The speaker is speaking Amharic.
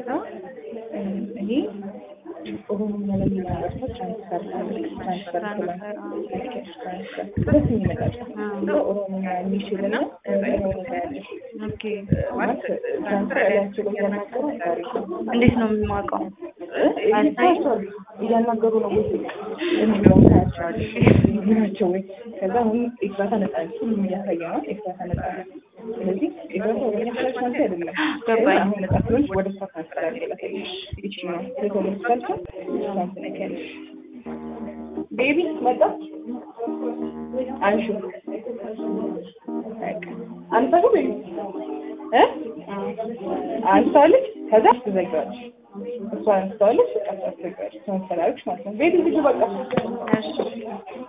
ይሄ ኦሮምኛ ለሚናገር ሰው ትራንስፈር ትራንስፈር ትራንስፈር፣ አዎ። ትራንስፈር ደስ የሚመጣል ኦሮምኛ የሚችል እና ኦሮምኛ ያለሽ ኦኬ ማለት ትራንስፈር ያላቸው እያናገሩ ታሪክ እንዴት ነው የማውቀው? ታያቸዋል እያናገሩ ነው ወይ የሚለውን ታያቸዋል ናቸው ወይ ከዛ አሁን ኤፍራታ ነጻ ነች ሁሉም እያሳየ ነው ኤፍራታ ነጻ ነች ስለዚህ ኤፍራታ ወደ ነጻች ማለት አይደለም ገባኝ። አሁን ነጻ ስለሆነች ወደ እሷ ትራንስፈር ያደረገች ይቺ ነው ሴቶች ካልቻል እሷን ትነኪያለሽ ቤቢ መጣ አንሹ በቃ አንተ ቤቢ እ አንስታለች ከዛ ትዘጋዋለች እሷ አንስታለች በቃ ትዘጋዋለች ትራንስፈር አደረግሽ ማለት ነው ቤቢ ልጁ በቃ እሺ